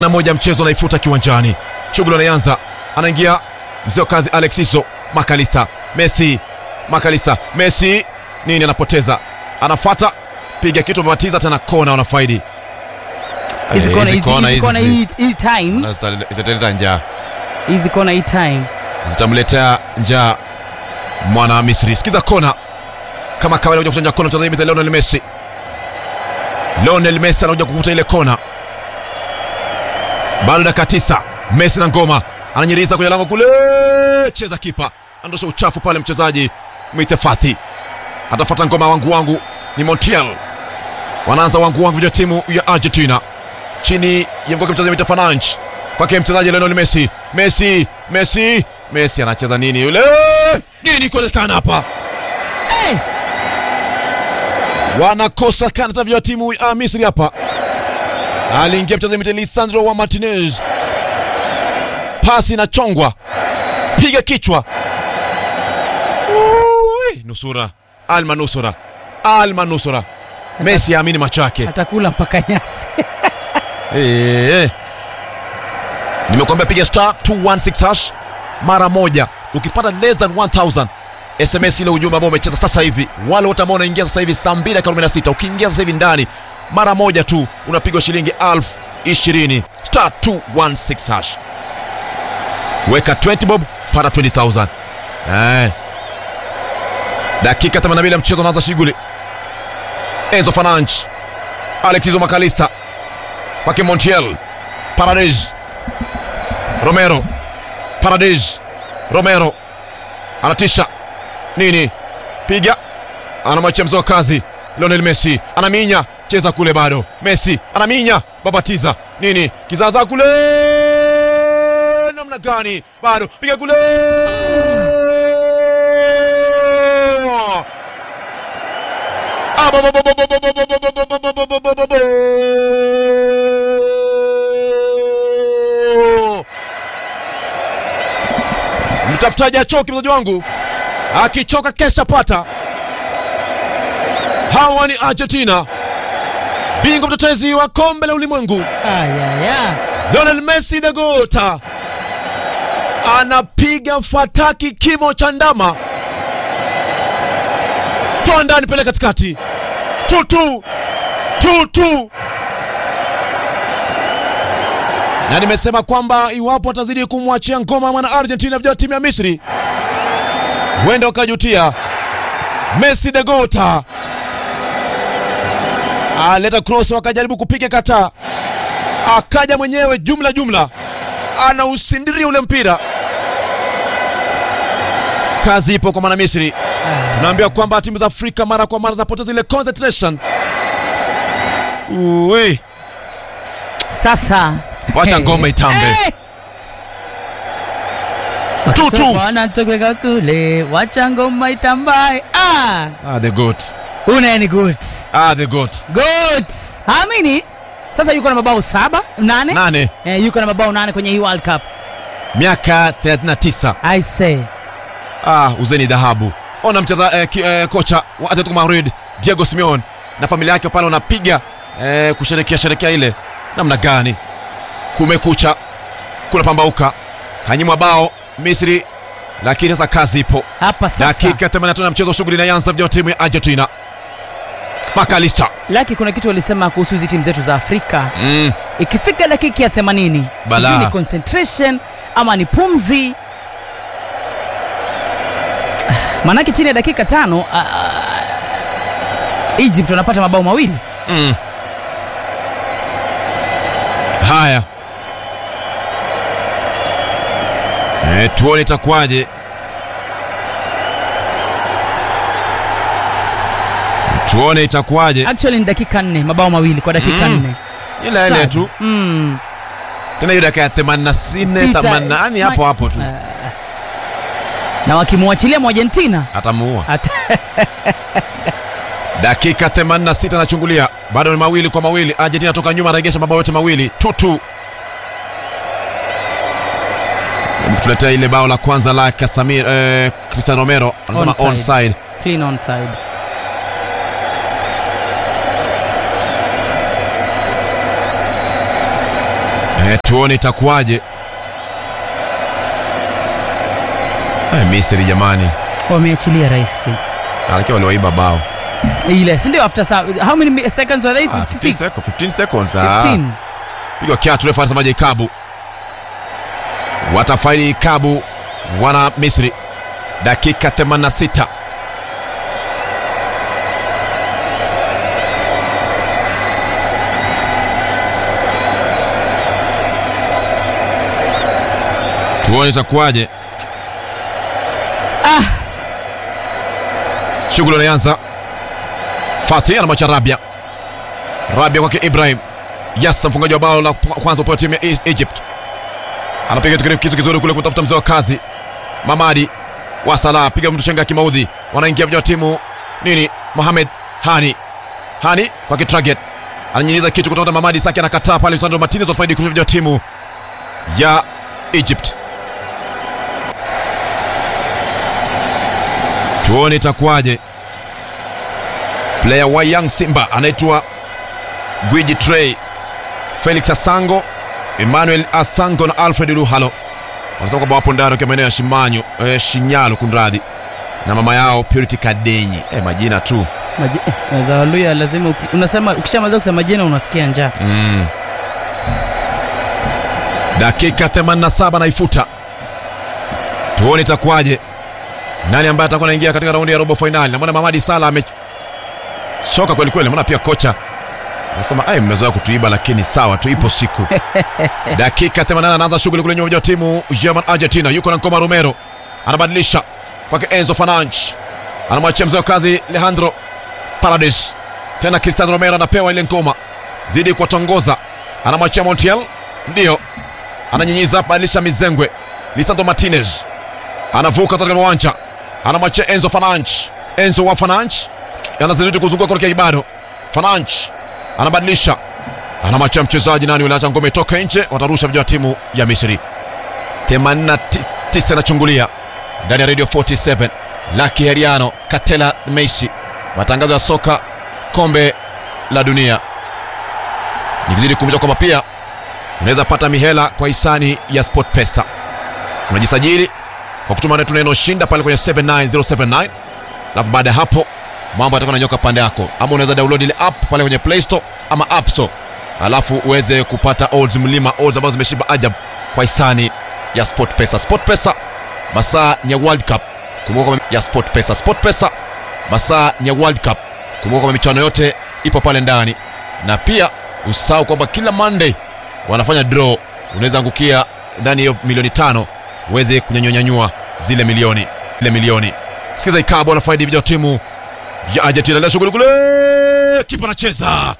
na moja mchezo anaifuta kiwanjani. Shughuli anaanza, anaingia mzee wa kazi Alexiso Makalisa, Messi Makalisa, Messi nini, anapoteza, anafuata, piga kitu, amebatiza tena, kona, wanafaidi hizi Eh, kona hizi hizi kona hizi kona hizi hii hii time na zita- zitaleta njaa, hizi kona hii time zitamletea njaa mwana Misri. Sikiza kona kama kawaida, kuja kuchanja kona mchezaji mita Lionel Messi. Lionel Messi anakuja kuvuta ile kona, bado dakika tisa. Messi na ngoma ananyiriza kwenye lango kule, cheza kipa, andosha uchafu pale. Mchezaji mwite Fathi atafuata ngoma, wangu wangu ni Montiel, wanaanza wangu wangu vya timu ya Argentina chini ya mkoke mchezaji mwite Fananch kwake mchezaji Lionel Messi. Messi, Messi, Messi anacheza nini yule? Nini kuonekana hapa? hey! wanakosa kanata vya timu ya Misri hapa. Aliingia mchezaji mwite Lisandro wa Martinez, pasi inachongwa, piga kichwa. Ui, nusura Alma, nusura Alma, nusura. Messi aamini macho yake. atakula mpaka nyasi Eh, nimekwambia piga star 216 hash mara moja. Ukipata less than 1000 SMS ile ujumbe ambao umecheza sasa hivi, wale wote ambao wanaingia sasa hivi saa 2:46 ukiingia sasa hivi ndani mara moja tu unapigwa shilingi elfu ishirini star 216 hash. Weka 20 bob pata 20000 eh. Dakika 82 ya mchezo unaanza shughuli. Enzo Fernandes, Alexiso Makalista kwake Montiel, Paredes, Romero, Paredes, Romero anatisha nini, piga, anamwachia mzoa kazi Lionel Messi, anaminya cheza kule, bado Messi anaminya, babatiza nini, kizaza kule, namna gani, bado piga kule Mtafutaji achoki, mchezaji wangu akichoka kesha pata. Hawa ni Argentina, bingwa mtetezi wa kombe la ulimwengu. ayaya Lionel Messi the gota anapiga fataki kimo cha ndama, toa ndani, pele katikati, tutu tutu. Na nimesema kwamba iwapo atazidi kumwachia ngoma mwana Argentina vijana timu ya Misri, huenda wakajutia. Messi the gota aleta cross, wakajaribu kupiga kataa akaja mwenyewe jumla jumla, anausindiria ule mpira. Kazi ipo kwa mwana Misri. Tunaambiwa kwamba timu za Afrika mara kwa mara zinapoteza ile concentration. Uwe, sasa wacha ngoma itambe. Eh! Tutu. wanatoka kule wacha ngoma itambae ah Ah, the goat. una ni good Ah, the goat. good amini sasa yuko na mabao saba nane Nane, eh, yuko na mabao nane kwenye hii World Cup miaka 39. I say Ah, uzeni dhahabu. Ona mcheza eh, ki, eh, kocha wa Atletico Madrid Diego Simeone na familia yake pale wanapiga eh, kusherekea sherekea ile namna gani. Kumekucha, kuna pambauka, kanyimwa bao Misri, lakini sasa kazi ipo. hapa sasa Dakika 85 ya mchezo, shughuli inaanza vijana wa timu ya Argentina. Makalista laki kuna kitu walisema kuhusu hizi timu zetu za Afrika mm, ikifika dakika ya 80 Balaa. sijui ni concentration ama ni pumzi maanake chini ya dakika tano ah, Egypt wanapata mabao mawili mm. Haya, e, tuone itakuwaje. Tuone itakuwaje. actually ni dakika nne mabao mawili kwa dakika Mm. nne Ila ile Sad. tu mm. tena hiyo dakika ya 84 Sita. 80 yani hapo hapo tu Ah. na wakimwachilia mwargentina atamuua. Ata... Dakika 86 anachungulia, bado ni mawili kwa mawili. Argentina toka nyuma, anaregesha mabao yote mawili tutu. Hebu tuletea ile bao la kwanza la Casemiro, eh, Cristiano Romero anasema Onside. onside. clean onside Eh, tuone itakuwaje. Eh, Misri jamani, Wameachilia rais. alakiwa waliwaiba bao. Ile, si ndio after sa- how many mi- seconds were they? Ah, 15 56. seconds, 15 seconds. ah. 15. Pigwa kiatu refa anasemaje ikabu. Watafaidi ikabu wana Misri. Dakika 86. Tuone itakuwaje. Ah. Shughuli inaanza. Fatih anamwacha Rabia. Rabia kwake Ibrahim. Yasa mfungaji wa bao la kwanza upande wa timu ya E- Egypt. Anapiga kitu kitu kizuri kule kutafuta mzee wa kazi. Mamadi wa Salah piga mtu shenga kimaudhi. Wanaingia vijana wa timu nini? Mohamed Hani. Hani kwake Traget. Ananyinyiza kitu kutoka Mamadi Saki anakataa pale Sandro Martinez wafaidi kwa vijana wa timu ya Egypt. Tuone itakuwaje. Player wa Young Simba anaitwa Gwiji Trey, Felix Asango, Emmanuel Asango na Alfred Luhalo wanasema kwamba wapo ndani wakiwa maeneo ya Shimanyo, eh, Shinyalo kunradhi, na mama yao Purity Kadenyi. Eh, majina tu Maji- eh, za Waluya lazima uki, unasema ukishamaliza kusema jina unasikia njaa. mm. Dakika 87 naifuta, tuone itakuwaje, nani ambaye atakuwa anaingia katika raundi ya robo fainali. Namwona Mamadi Sala amechoka kweli kweli, namwona pia kocha anasema ai, mmezoea kutuiba, lakini sawa tu, ipo siku. Dakika 88 anaanza shughuli kule nyuma ya timu German Argentina, yuko na Nkoma Romero, anabadilisha kwake Enzo Fernandes, anamwachia mzee wa kazi Alejandro Paredes, tena Cristiano Romero anapewa ile ngoma, zidi kuwatongoza, anamwachia Montiel, ndio ananyinyiza, badilisha mizengwe. Lisandro Martinez anavuka katika uwanja, anamwachia Enzo Fernandes, Enzo wa Fernandes anazidi kuzunguka kuelekea Ibado. Fernandes anabadilisha, anamwachia mchezaji nani yule, acha ngome itoke nje, watarusha vijana wa timu ya Misri. 89 anachungulia ndani ya Radio 47 Lucky Heriano Katela Messi, matangazo ya soka kombe la dunia. Nikizidi kukumbusha kwamba pia unaweza pata mihela kwa hisani ya SportPesa. Unajisajili kwa kutuma netu neno shinda pale kwenye 79079 alafu baada ya hapo mambo yatakuwa nanyoka pande yako, ama unaweza download ile app pale kwenye Play Store ama App Store, alafu uweze kupata odds mlima, odds ambazo zimeshiba ajab kwa hisani ya SportPesa. SportPesa masaa ni ya World Cup, kumbuka kwamba ya SportPesa. SportPesa masaa ni ya World Cup, kumbuka kwamba michuano yote ipo pale ndani, na pia usahau kwamba kila Monday wanafanya draw, unaweza angukia ndani ya milioni tano uweze kunyanyuanyanyua zile milioni zile milioni. Sikiza Ikabo anafaidi vijana wa timu ya Argentina leo shughuli kule, kipa anacheza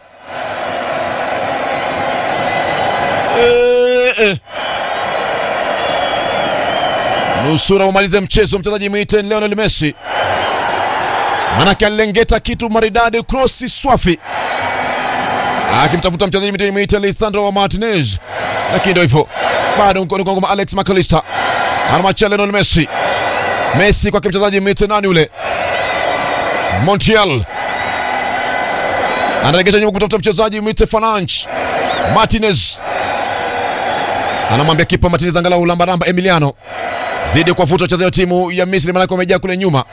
Eh, eh. nusura umalize mchezo mchezaji mwite Lionel Messi, manake alilengeta kitu maridadi, krosi swafi akimtafuta mchezaji mwite Lisandro Martinez, lakini ndio hivyo, bado mkono kwa ngoma. Alex McAllister anamwachia Lionel Messi, Messi kwake mchezaji mwite nani ule Montiel anaregesha nyuma kutafuta mchezaji mwite Fernandes. Martinez anamwambia kipa Martinez, angalau lambaramba Emiliano zidi kuwafuta wachezaji wa timu ya Misri, manake wamejaa kule nyuma.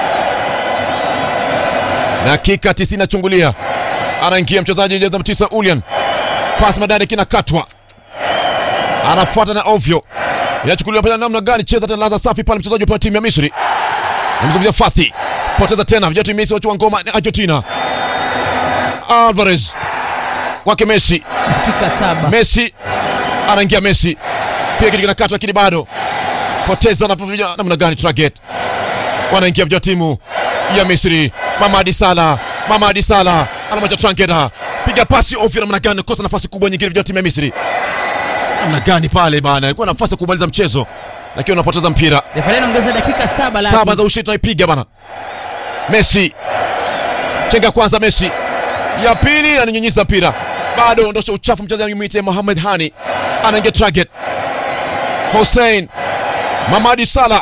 Dakika 90 achungulia, anaingia mchezaji jeza tisa Ulian, pasi madari kinakatwa, anafuata na ovyo, inachukuliwa pale namna gani? Cheza tena laza safi pale, mchezaji wa timu ya Misri namzungumzia Fathi, poteza tena vijana Messi wachua ngoma ni Argentina. Alvarez kwake Messi, Dakika saba. Messi anaingia Messi, pia kitu kinakatwa, lakini bado poteza na vijana namna gani? Traget wanaingia vijana timu ya Misri. Mamadi Sala, Mamadi Sala anamwacha Tranketa, piga pasi ovyo namna gani? Kosa nafasi kubwa nyingine vijana timu ya Misri namna gani pale bana, ilikuwa nafasi ya kumaliza mchezo, lakini unapoteza mpira Refari anaongeza dakika saba la saba za ushindi tunaipiga bana. Messi chenga kwanza, Messi ya pili ananyunyiza mpira, bado ondosha uchafu. Mchezaji mwite Mohamed Hani anaingia target. Hussein Mamadi Sala,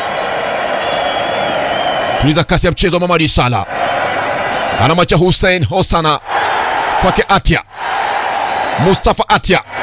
tuliza kasi ya mchezo. Mamadi Sala anamwacha Hussein Hosana kwake Atia, Mustafa Atia